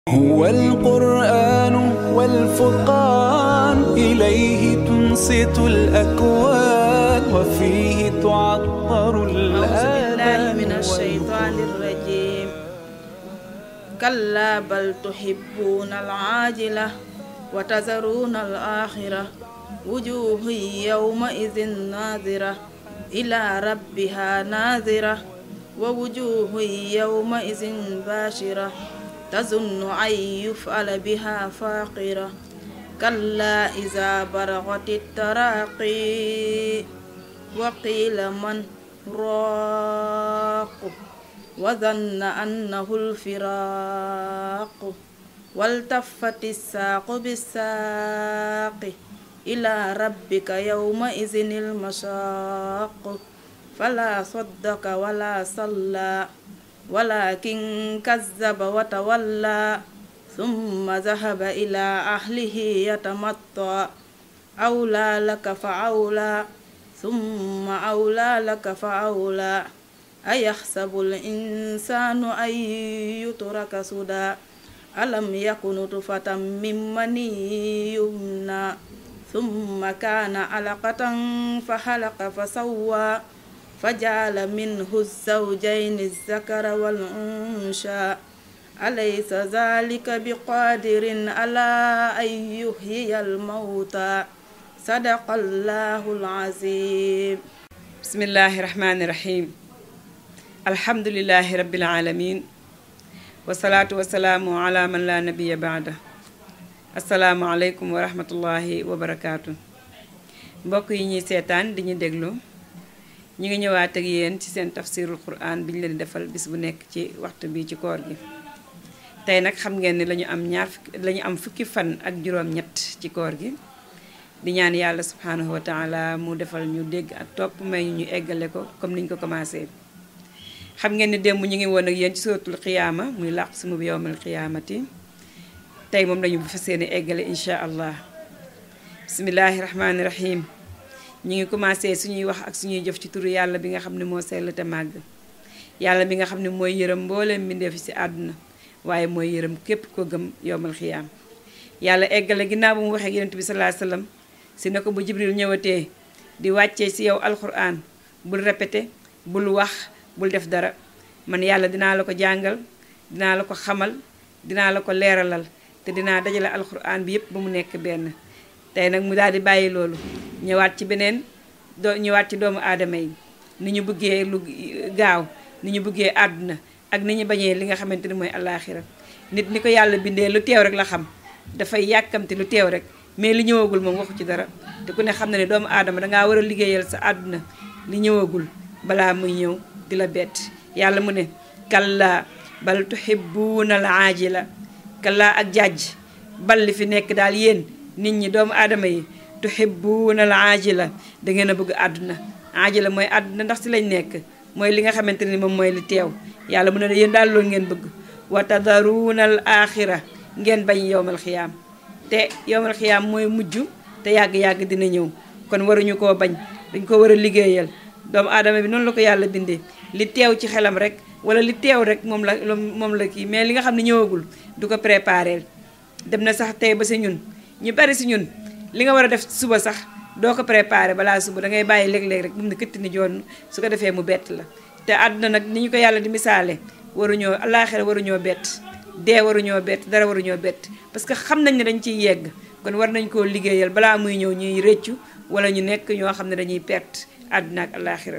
هو القرآن والفرقان إليه تنصت الأكوان وفيه تعطر أعوذ بالله الآذان من الشيطان الرجيم كلا بل تحبون العاجلة وتذرون الآخرة وجوه يومئذ ناظرة إلى ربها ناظرة ووجوه يومئذ باشرة تظن أن يفعل بها فاقرة كلا إذا بلغت التراقي وقيل من راق وظن أنه الفراق والتفت الساق بالساق إلى ربك يومئذ المشاق فلا صدق ولا صلى ولكن كذب وتولى ثم ذهب إلى أهله يتمطى أولى لك فأولى ثم أولى لك فأولى أيحسب الإنسان أن يترك سدى ألم يكن نطفة من مني يمنى ثم كان علقة فخلق فسوى فجعل منه الزوجين الذكر والأنثى أليس ذلك بقادر على أن يحيي الموتى صدق الله العظيم bismillahi rahmaani rahim alhamdulilahi rabbil alamin wasalaatu wasalaamu ala man la nabiya baada asalaamu aleykum wa rahmatullahi wa barakaatu mbokk yi ñuy seetaan di ñu déglu ñu ngi ñëwaat ak yéen ci seen tafsirul quran bi ñu leen di defal bis bu nekk ci waxtu bi ci koor gi tey nag xam ngeen ni lañu am ñaar fukki lañu am fukki fan ak juróom-ñett ci koor gi di ñaan yàlla subhanahu wa taala mu defal ñu dégg ak topp may ñu eggale ko comme niñ ko commencé xam ngeen ni démb ñu ngi woon ak yéen ci suratul xiyaama muy làq sumu bi yowmal xiyaamati tey moom lañu fas yéene eggale incha allah bismillahi rahmaani rahim ñu ngi commencé suñuy wax ak suñuy jëf ci turu yàlla bi nga xam ne moo sell te màgg yàlla bi nga xam ne mooy yërëm mbooleem mbindeef ci àdduna waaye mooy yërëm képp ko gëm yowmal xiyaam yàlla eggale ginnaaw bu mu waxee ak yonent bi sallallahu alayhi wasallam si ne ko bu jibril ñëwatee di wàccee si yow alquran bul répété bul wax bul def dara man yàlla dinaa la ko jàngal dinaa la ko xamal dinaa la ko leeralal te dinaa dajale alquran bi yépp ba mu nekk benn tey nag mu daal di bàyyi loolu ñëwaat ci beneen doo ñëwaat ci doomu aadama yi ni ñu bëggee lu gaaw ni ñu bëggee àdduna ak ni ñu bañee li nga xamante ni mooy alaaxira nit ni ko yàlla bindee lu teew rek la xam dafay yàkkamti lu teew rek mais li ñëwagul moom waxu ci dara te ku ne xam na ne doomu aadama dangaa war a liggéeyal sa àdduna li ñëwagul balaa muy ñëw di la bett yàlla mu ne kalla bal tuhibbuuna al aajila kalla ak jàjj bal li fi nekk daal yéen nit ñi doomu aadama yi tuhibbuuna al aajila da ngeen a bëgg àdduna aajila mooy àdduna ndax si lañ nekk mooy li nga xamante ni moom mooy li teew yàlla mu ne yéen daal loolu ngeen bëgg wa tadaruuna al axira ngeen bañ yowmal xiyaam te yowmal xiyaam mooy mujj te yàgg-yàgg dina ñëw kon waruñu koo bañ dañ ko war a liggéeyal doomu aadama bi noonu la ko yàlla bindee li teew ci xelam rek wala li teew rek moom la moom la kii mais li nga xam ne ñëwagul du ko préparé dem na sax tey ba si ñun ñu bari si ñun li nga war a def suba sax doo ko préparé balaa suba da ngay bàyyi léeg-léeg rek bu mu ne këtt ni joon su ko defee mu bett la te àdduna nag ni ñu ko yàlla di misaale waruñoo àllaaxira waruñoo bett dee waruñoo bett dara waruñoo bett parce que xam nañ ne dañ ciy yegg kon war nañ koo liggéeyal balaa muy ñëw ñuy rëccu wala ñu nekk ñoo xam ne dañuy perte àdduna ak àllaaxira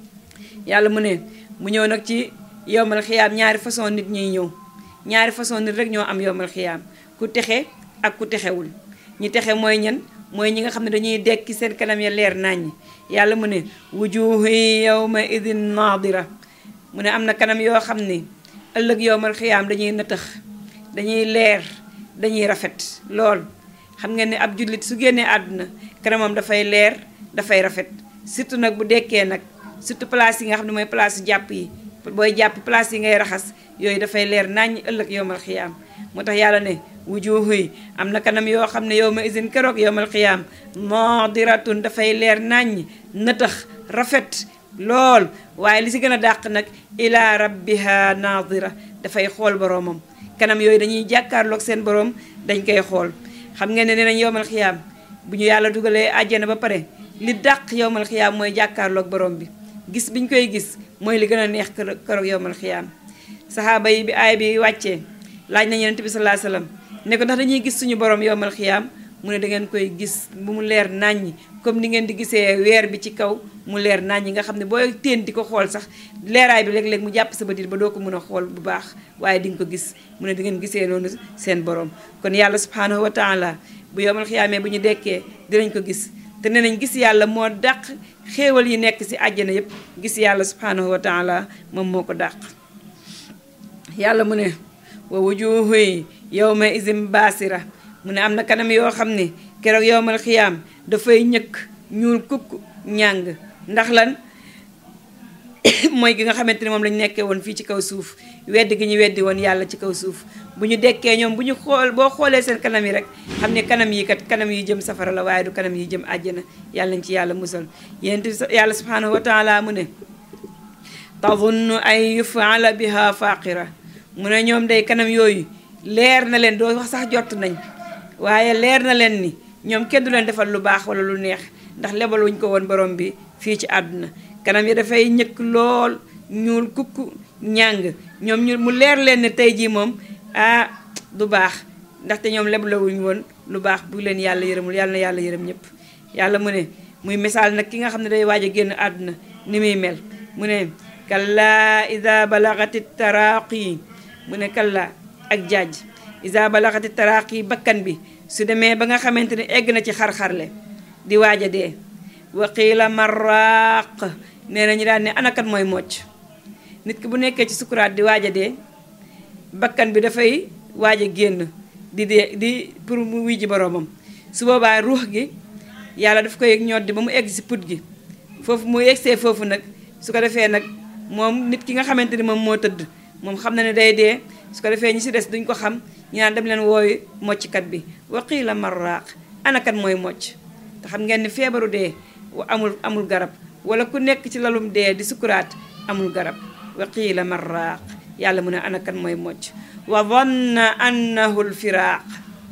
yàlla mu ne mu ñëw nag ci yowmal xiyaam ñaari façon nit ñuy ñëw ñaari façon nit rek ñoo am yowmal xiyaam ku texe ak ku texewul ñi texe mooy ñan mooy ñi nga xam ne dañuy dekki seen kanam ya leer naññ yàlla mu ne wujuhi yawma idin naadira mu ne am na kanam yoo xam ne ëllëg yowmal xiyaam dañuy nëtëx dañuy leer dañuy rafet lool xam ngeen ne ab jullit su génnee àdduna kanamam dafay leer dafay rafet surtout nag bu dekkee nag surtout place yi nga xam ne mooy place jàpp yi booy jàpp place yi ngay raxas yooyu dafay leer naññ ëllëg yowmal xiyaam moo tax yàlla ne wujuhu yi am na kanam yoo xam ne yow ma isin keroog yowmal xiyaam nadiratun dafay leer naññ nëtëx rafet lool waaye li si gën a dàq nag ila rabbiha nadira dafay xool boroomam kanam yooyu dañuy jàkkaarloog seen borom dañ koy xool xam ngeen ne nee nañ yowmal xiyaam bu ñu yàlla dugalee àjjana ba pare li dàq yowmal xiyaam mooy jàkkaarloog borom bi gis biñ koy gis mooy li gën a neex keroog yowmal xiyaam saxaaba yi bi aay bi wàccee laaj nañ yonent bi sallallahu alayhi wasallam ne ko ndax dañuy gis suñu borom yowmal xiyaam mu ne da ngeen koy gis bu mu leer nàññi comme ni ngeen di gisee weer bi ci kaw mu leer nàññi nga xam ne booy teen di ko xool sax leeraay bi léeg-léeg mu jàpp sa bët ba doo ko mën a xool bu baax waaye di nga ko gis mu ne di ngeen gisee noonu seen borom kon yàlla subhanahu wa taala bu yowmal xiyaamee bu ñu dekkee dinañ ko gis te nee nañ gis yàlla moo dàq xéewal yi nekk ci àjjana yépp gis yàlla subhanahu wa taala moom moo ko dàq yàlla mu ne wa wujuhu yawma izin baasira mu ne am na kanam yoo xam ne keroog yowmal xiyaam dafay ñëkk ñuul kukk ñàng ndax lan mooy gi nga xamante ne moom lañu nekkee woon fii ci kaw suuf weddi gi ñu weddi woon yàlla ci kaw suuf bu ñu dekkee ñoom bu ñu xool boo xoolee seen kanam yi rek xam ne kanam yi kat kanam yi jëm safara la waaye du kanam yi jëm àjjana yàlla nañ ci yàlla musal yéen yàlla subhanahu wa taala mu ne tazunnu ay yufaala biha faqira mu ne ñoom day kanam yooyu leer na leen doo wax sax jot nañ waaye leer na leen ni ñoom kenn du leen defal lu baax wala lu neex ndax lebaluñ ko woon borom bi fii ci àdduna kanam yi dafay ñëkk lool ñuul kukk ñàng ñoom ñu mu leer leen ne tey jii moom ah du baax ndaxte ñoom lebalawuñ woon lu baax bu leen yàlla yërëmul yàlla na yàlla yërëm ñëpp yàlla mu ne muy misaal nag ki nga xam ne day waaj a génn àdduna ni muy mel mu ne kalla ida balagati taraqi mu ne kalla ak jaaj isa balaxati taraqi bakkan bi su demee ba nga xamante ne egg na ci xar-xarle di waaj a dee waqiila maraq nee na ñu daan ne anakat mooy mocc nit ki bu nekkee ci sukuraat di waaj a dee bakkan bi dafay waaj a génn di dee di pour mu wuy ji boroomam su boobaa ruux gi yàlla daf koy ñoddi ba mu egg si put gi foofu mu eggsee foofu nag su ko defee nag moom nit ki nga xamante ni moom moo tëdd moom xam na ne day dee su ko defee ñi si des duñ ko xam ñu naan dem leen wooyu mocckat bi waqiila marraaq anakat mooy mocc te xam ngeen ni feebaru dee amul amul garab wala ku nekk ci lalum dee di sukuraat amul garab waqiila marraaq yàlla mu ne anakat mooy mocc wa dhanna annahu lfiraaq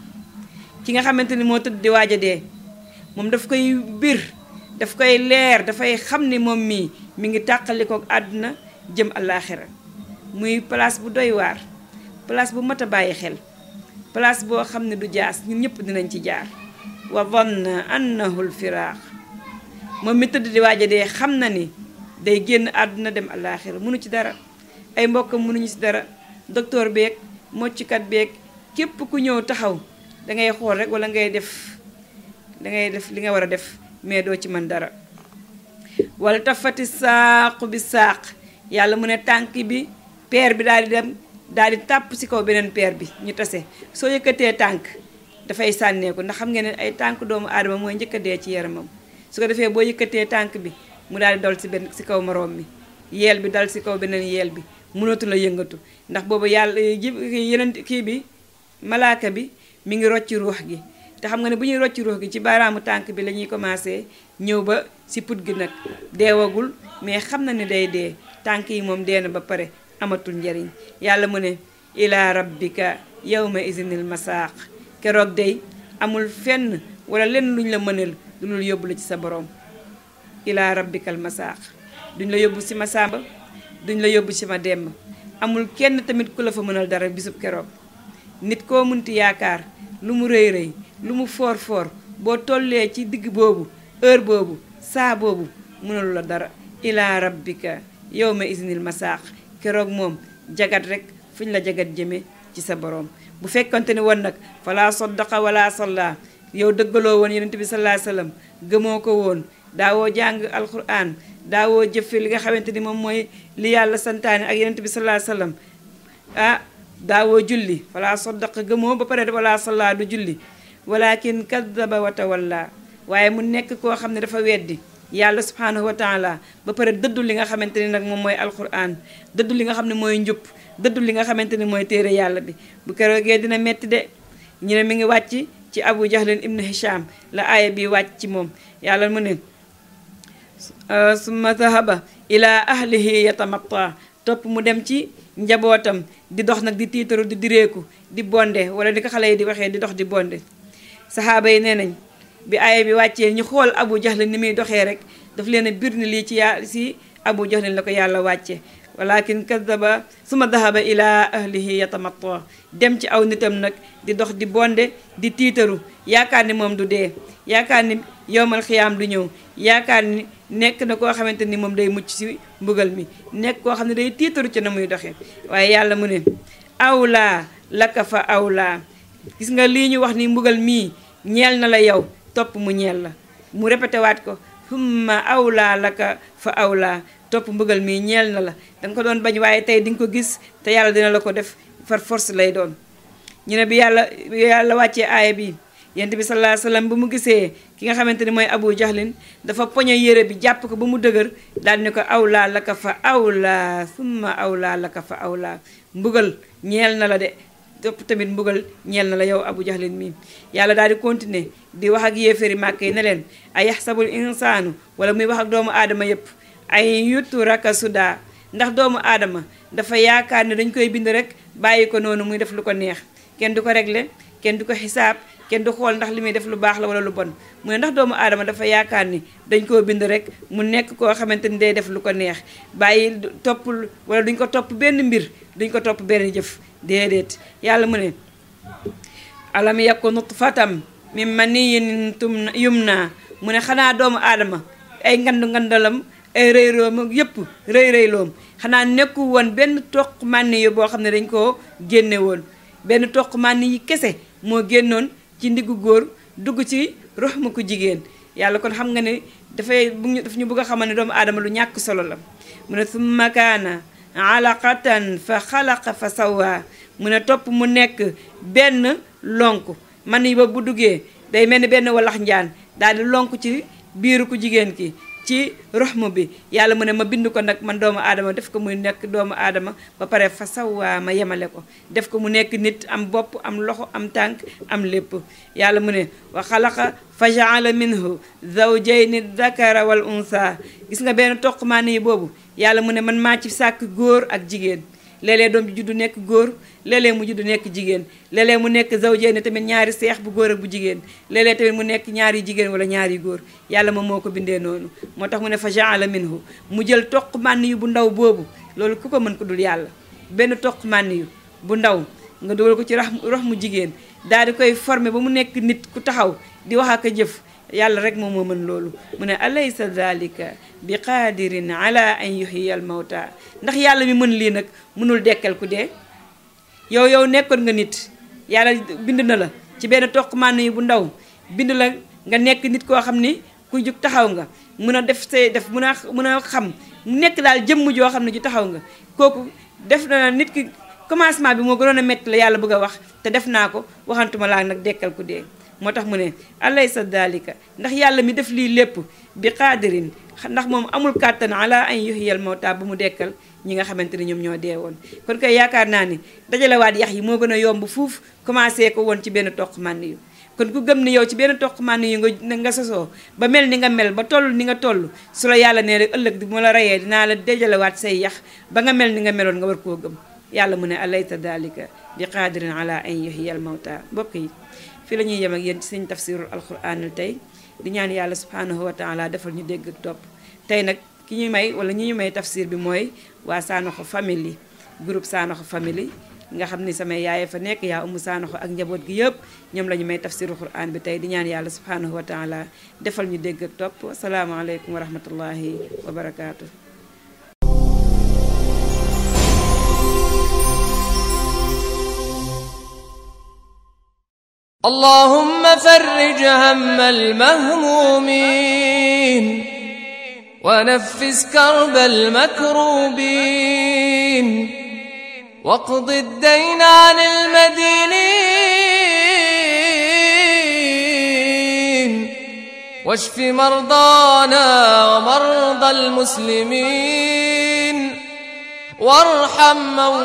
ki nga xamante ni moo tëdd di waaj a dee moom daf koy bir daf koy leer dafay xam ni moom mii mi ngi tàqalikook àdduna jëm àllaaxira muy place bu doy waar place bu mat a bàyyi xel place boo xam ne du jaas ñun ñëpp dinañ ci jaar wa dhanna annahu lfiraaq moom mi tëdd di waaj a dee xam na ni day génn àdduna dem àllaaxira mënu ci dara ay mbokkam mënuñu ci dara docteur beeg mocckat beeg képp ku ñëw taxaw dangay xool rek wala ngay def dangay def li nga war a def mais doo ci mën dara wala tafati saaqu bi saaq yàlla mu ne tànk bi peer bi daal di dem daal di tàpp ci kaw beneen peer bi ñu tase soo yëkkatee tànk dafay sànneeku ndax xam ngeen ne ay tànk doomu aadama mooy njëkk a dee ci yaramam su ko defee boo yëkkatee tànk bi mu daal di dal ci benn ci kaw moroom mi yeel bi dal ci kaw beneen yeel bi mënatu la yëngatu ndax boobu yàlla ji yeneen kii bi malaaka bi mi ngi rocci ruux gi te xam nga ne bu ñuy rocci ruux gi ci baaraamu tànk bi la ñuy commencé ñëw ba ci put gi nag deewagul mais xam na ne day dee tànk yi moom dee na ba pare amatul njariñ yàlla mu ne ila rabbika yawma izinil masaaq keroog day amul fenn wala lenn luñ la mënal lu dul yóbbu la ci sa borom ila rabbikal masaaq duñ la yóbbu ci ma sàmba duñ la yóbbu ci ma demb amul kenn tamit ku la fa mënal dara bisub keroog nit koo munti yaakaar lu mu rëy rëy lu mu foor foor boo tollee ci digg boobu heure boobu saa boobu mënalu la dara ila rabbika yawma izinil masaaq keroog moom jagat rek fuñ la jagat jëme ci sa borom bu fekkonte ni woon nag fala saddaqa wala salla yow dëggaloo woon yonent bi sallallahu alayhi wasallam gëmoo ko woon daawoo jàng alquran daawoo jëfe li nga xamante ni moom mooy li yàlla santaane ak yonent bi sallallahu alayhi wasallam ah daawoo julli fala saddaqa gëmoo ba pare wala salla du julli walakin kadaba wa tawalla waaye mu nekk koo xam ne dafa weddi yàlla subhanahu wa taala ba pare dëddu li nga xamante ni nag moom mooy alquran dëddu li nga xam ne mooy njub dëddu li nga xamante ni mooy téere yàlla bi bu keroogee dina metti de ñu ne mi ngi wàcc ci abu jahlin ibnu hisham la aaya bi wàcc ci moom yàlla mu ne summa zahaba ila ahlihi yatamatta topp mu dem ci njabootam di dox nag di tiitaru di direeku di bonde wala di ko xale yi di waxee di dox di bonde saxaaba yi nee nañ bi aaya bi wàccee ñu xool abu jahlin ni muy doxee rek daf leen a bir ni lii ci yaa si abu jahlin la ko yàlla wàcce walakin kadaba suma dahaba ila ahlihi yatamatta dem ci aw nitam nag di dox di bonde di tiitaru yaakaar ni moom du dee yaakaar ni yowmal xiyaam du ñëw yaakaar ni nekk na koo xamante ni moom day mucc ci mbugal mi nekk koo xam ne day tiitaru ci na muy doxe waaye yàlla mu ne awlaa laka fa awlaa gis nga lii ñu wax ni mbugal mii ñeel na la yow topp mu ñeel la mu répété waat ko humma awlaa laka fa awlaa topp mbugal mii ñeel na la danga ko doon bañ waaye tey di nga ko gis te yàlla dina la ko def far force lay doon ñu ne bi yàlla bi yàlla wàccee aaya bi yent bi sallallahu alayhi wasallam bu mu gisee ki nga xamante ni mooy abu jahlin dafa poñe yére bi jàpp ko ba mu dëgër daal ni ko awlaa laka fa awlaa summa awlaa laka fa awlaa mbugal ñeel na la de topp tamit mbugal ñeel na la yow abu jahlin mi yàlla daal di continuer di wax ak yéeféri màkk yi ne leen ay yaxsabul insaanu wala muy wax ak doomu aadama yépp ay yuttu raka suda ndax doomu aadama dafa yaakaar ne dañ koy bind rek bàyyi ko noonu muy def lu ko neex kenn du ko régler kenn du ko xisaab kenn du xool ndax li muy def lu baax la wala lu bon mu ne ndax doomu aadama dafa yaakaar ni dañ koo bind rek mu nekk koo xamante ni day def lu ko neex bàyyi topp wala duñ ko topp benn mbir duñ ko topp benn jëf déedéet yàlla mu ne alam yakku nutfatam min maniyyin tum yumna mu ne xanaa doomu aadama ay ngandu ngandalam ay rëy room yépp rëy rëy loom xanaa nekku woon benn toq mànni yu boo xam ne dañ koo génne woon benn toq mànni yi kese moo génnoon ci ndiggu góor dugg ci rox mu ko jigéen yàlla kon xam nga ne dafay bu daf ñu bëgg a xamal ne doomu aadama lu ñàkk solo la mu ne summa kaana alaqatan fa xalaqa fa sawaa mu ne topp mu nekk benn lonk man yi ba bu duggee day mel ni benn walax njaan daal di lonk ci biiru ku jigéen ki ci roxmu bi yàlla mu ne ma bind ko nag man doomu aadama def ko muy nekk doomu aadama ba pare fa sawaa ma yemale ko def ko mu nekk nit am bopp am loxo am tànk am lépp yàlla mu ne wa xalaqa fa jaala minhu zawjayni dakara wal unsa gis nga benn toqmaa nii boobu yàlla mu ne man maa ci sàkk góor ak jigéen léeg-léeg doom ji juddu nekk góor léeg-léeg mu juddu nekk jigéen léeg-léeg mu nekk zawjayni tamit ñaari seex bu góor ak bu jigéen léeg-léeg tamit mu nekk ñaari jigéen wala ñaari góor yàlla moom moo ko bindee noonu moo tax mu ne fa jaala minhu mu jël toq mànn yu bu ndaw boobu loolu ku ko mën ko dul yàlla benn toq mànn yu bu ndaw nga dugal ko ci rax rox mu jigéen daal di koy formé ba mu nekk nit ku taxaw di wax ak a jëf yàlla rek moom moo mën loolu mu ne alaysa dalika bi qaadirin ala an yuhyiya al mawta ndax yàlla mi mën lii nag mënul dekkal ku dee yow yow nekkoon nga nit yàlla bind na la ci benn toq mànn yi bu ndaw bind la nga nekk nit koo xam ni ku jug taxaw nga mun a def say def mun a mun a xam mu nekk daal jëmm joo xam ne ju taxaw nga kooku def na nit ki commencement bi moo gënoon a métti la yàlla bëgg a wax te def naa ko waxantuma laa nag dekkal ku dee moo tax mu ne alaysa dalika ndax yàlla mi def lii lépp bi qaadirin ndax moom amul kàttan ala an yuhyiyal mawta bu mu dekkal ñi nga xamante ni ñoom ñoo dee woon kon koy yaakaar naa ni dajalewaat yax yi moo gën a yomb fuuf commencé ko woon ci benn toq mànn yu kon ku gëm ni yow ci benn toq mànn yu nga nga sosoo ba mel ni nga mel ba toll ni nga toll su la yàlla nee rek ëllëg bu ma la reyee dinaa la dajalewaat say yax ba nga mel ni nga meloon nga war koo gëm yàlla mu ne alaysa dalika bi qaadirin ala an yuhyiyal mawta mbokk yi fii la ñuy yem ak yéen ci seen tafsirul alquranul tey di ñaan yàlla subhanahu wa taala defal ñu dégg ak topp tey nag ki ñu may wala ñi ñu may tafsir bi mooy waa Sanoxo famille groupe Sanoxo famille nga xam ni samay yaay fa nekk yaa umu Sanoxo ak njaboot gi yëpp ñoom la ñu may tafsirul quran bi tey di ñaan yàlla subhanahu wa taala defal ñu dégg ak topp asalaamaaleykum wa rahmatullahi wa barakaatu. اللهم فرج هم المهمومين ونفس كرب المكروبين واقض الدين عن المدينين واشف مرضانا ومرضى المسلمين وارحم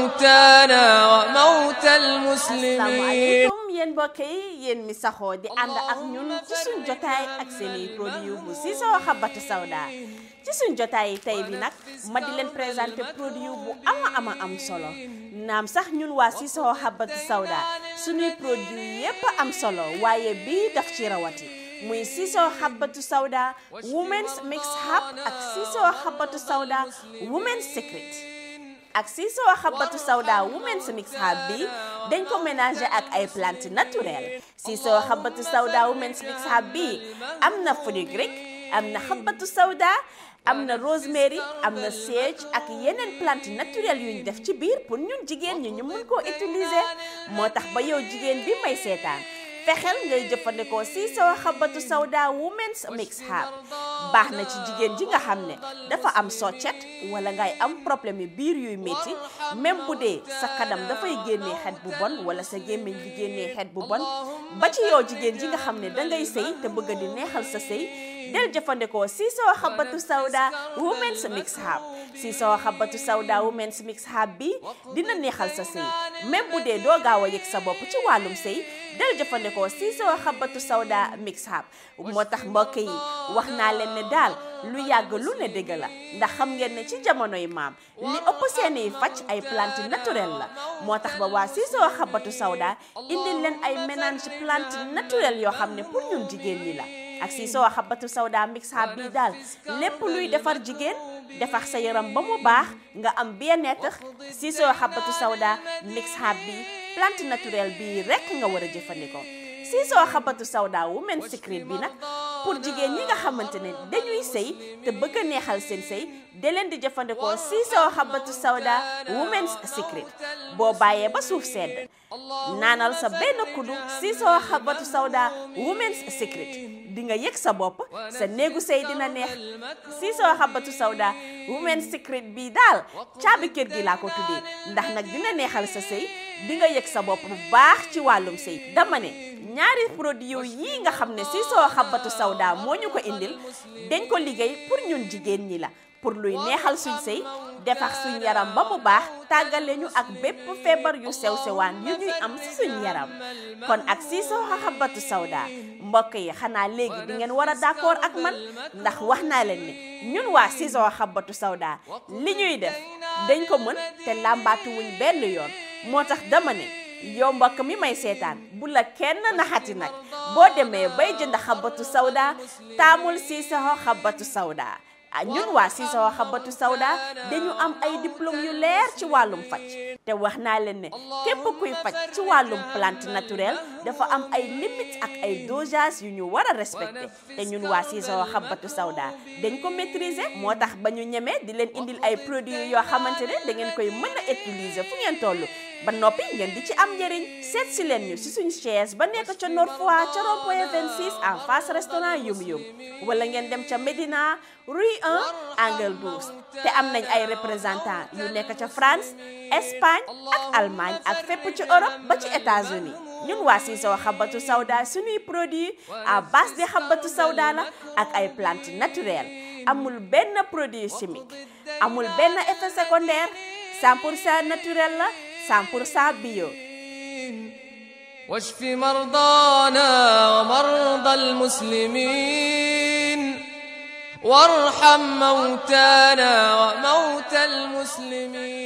موتانا وموتى المسلمين asalaamaaleykum yéen mbokk yi yéen mi saxoo di ànd ak ñun ci suñ jotaay ak seeni produit bu Sissoko Habbatu Sauda ci suñ jotaay tey bi nag ma di leen présenter produit bu ama ama am solo naam sax ñun waa Sissoko Habbatu Sauda suñuy produit yépp am solo waaye bii daf ci rawati muy Sissoko Habbatu Sauda Women's Mix Hub ak Sissoko Habbatu Sauda Women's Secret ak Sissoko Habbatu Sauda Women's Mix Hub bi dañ ko mélanger ak ay plantes naturelles Sissoko Habbatu Sauda Women's Mix Hub bi am na fenugrec am na Habbatu Sauda am na rosemary am na sage ak yeneen plante naturelle yu ñu def ci biir pour ñun jigéen ñi ñu mun koo utiliser moo tax ba yow jigéen bi may seetaan fexeel ngay jëfandikoo Sissoko Habbatu Sauda Women's Mix Hub baax na ci jigéen ji nga xam ne dafa am soccet wala ngay am problème yi biir yuy métti même bu dee sa kanam dafay génnee xet bu bon wala sa gémmiñ bi génnee xet bu bon ba ci yow jigéen ji nga xam ne dangay sëy te bëgg di neexal sa sëy del jëfandikoo Sissoko Habbatu Sauda Women's Mix Hub Sissoko Habbatu Sauda Women's Mix Hub bi dina neexal sa sëy même bu dee doo gaaw a yëg sa bopp ci wàllum sëy del jëfandikoo Sissoko Habbatu Sauda Mix Hub moo tax mbokk yi wax naa leen ne daal lu yàgg lu ne dëgg la ndax xam ngeen ne ci jamonoy maam li ëpp seeni faj ay plante naturelle la moo tax ba waa Sissoko Habbatu Sauda indil leen ay mélange plante naturelle yoo xam ne pour ñun jigéen ñi la ak Sissoko Habbatu Sauda Mix Hub bii daal lépp luy defar jigéen defar sa yaram ba mu baax nga am bien-être Sissoko Habbatu Sauda Mix Hub bi plante naturelle bii rekk nga war a jëfandikoo Sissoko Habbatu Sauda Women's Secret bi nag pour jigéen ñi nga xamante ne dañuy sëy te bëgg a neexal seen sëy da leen di jëfandikoo Sissoko Habbatu Sauda Women's Secret boo bàyyee ba suuf sedd naanal sa benn kuddu Sissoko Habbatu Sauda Women's Secret di nga yëg sa bopp sa néegu sëy dina neex Sissoko Habbatu Sauda Women's Secret bii daal caabi kër gi laa ko tuddee ndax nag dina neexal sa sëy di nga yëg sa bopp bu baax ci wàllum sëy dama ne ñaari produit yii nga xam ne Sissoko Habbatu Sauda moo ñu ko indil dañ ko liggéey pour ñun jigéen ñi la pour luy neexal suñ sëy defar suñ yaram ba mu baax tàggale ñu ak bépp feebar yu sew sewaan yu ñuy am si suñ yaram kon ak Sissoko Habbatu Sauda mbokk yi xanaa léegi di ngeen war a d'accord ak man ndax wax naa leen ne ñun waa Sissoko Habbatu Sauda li ñuy def dañ ko mën te làmbaatu wuñ benn yoon moo tax dama ne yow mbokk mi may seetaan bu la kenn naxati nag boo demee bay jënd Habbatu Sauda taamul Sissoko Habbatu Sauda ah ñun waa Sissoko Habbatu Sauda dañu am ay diplôme yu leer ci wàllum faj te wax naa leen ne képp kuy faj ci wàllum plante naturelle dafa am ay limites ak ay dosage yu ñu war a respecté te ñun waa Sissoko Habbatu Sauda dañ ko maîtriser moo tax ba ñu ñemee di leen indil ay produits yoo xamante ne da ngeen koy mën a utiliser fu ngeen toll ba noppi ngeen di ci am njëriñ seet si leen ñu si suñu chaise ba nekk ca Nord Foire ca rond-point 26 en face restaurant Yum Yum wala ngeen dem ca Médina rue 1 angle 12 te am nañ ay représentants yu nekk ca France Espagne ak Allemagne ak fépp ci Europe ba ci États-Unis ñun waa Sissoko Habbatu Sauda suñuy produit à base de Habbatu Sauda la ak ay plantes naturelles amul benn produit chimique amul benn effet secondaire 100 pour cent naturel la 100% bio واشف مرضانا ومرضى المسلمين وارحم موتانا وموتى المسلمين